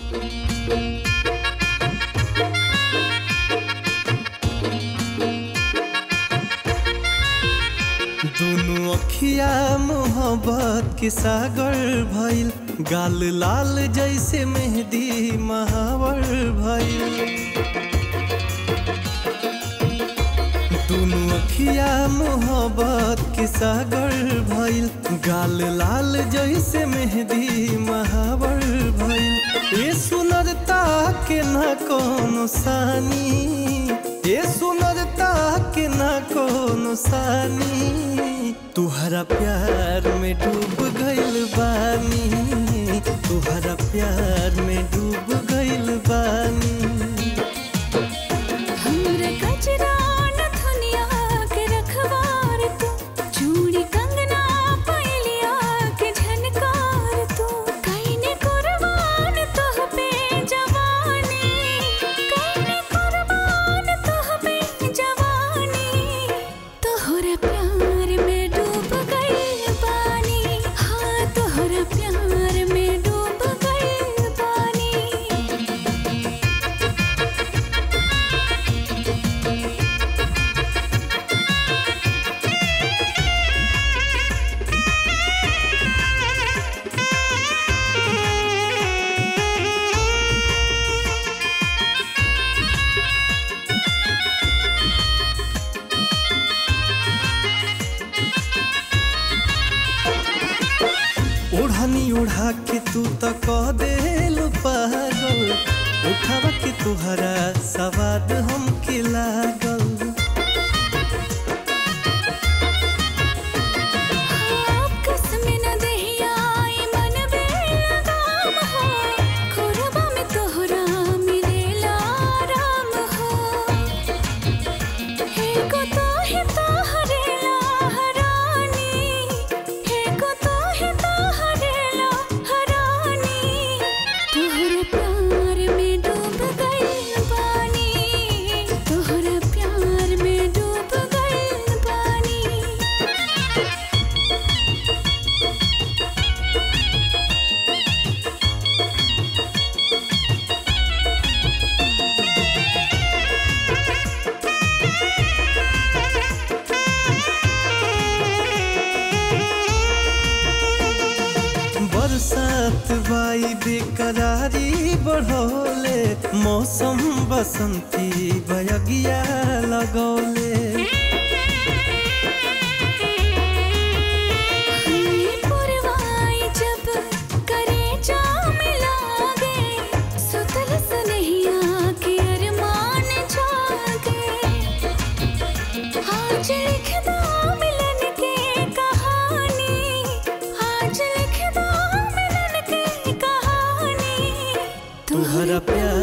दुनु अखिया मोहब्बत के सागर भइल गाल लाल जैसे मेहंदी महावर भइल दुनु अखिया मोहब्बत के सागर भइल गाल लाल जैसे मेहंदी महावर भइल ए सुनरता के ना कोनो सानी ए सुनरता के ना कोनो सानी तुहरा प्यार में डूब गइल बानी तुहरा प्यार में डूब गइल बानी हमरा कचरा नथुनिया के रखवार तू चूड़ी कंगना पैलिया के झनकार तू कईने कुर्बान तोह पे जवानी कईने कुर्बान तोह पे जवानी तोहरा प्यार में डूब गई पानी हाँ तोहरा प्यार में डूब गई पानी ओढ़नी ओढ़ा के तू त कह देल पागल उठावा के तुहरा सवाद हमके लागल कसम न देहिया ई मन बेलगाम हो खोरबा में तोहरा मिलेला आराम हो हे को तो ही तोहरेला हरानी हे को तो ही तोहरेला हरानी तोहरा प्यार में डूब गई पानी तोहरा प्यार में डूब गई पानी बरसात बाई बेकरारी बढ़ोले मौसम बसंती बयगिया लगौले पुरवाई जब करे जाम लागे सुतल सनहिया के अरमान जागे आज लिख दो मिलन के कहानी आज लिख दो मिलन के कहानी तुहरा प्यार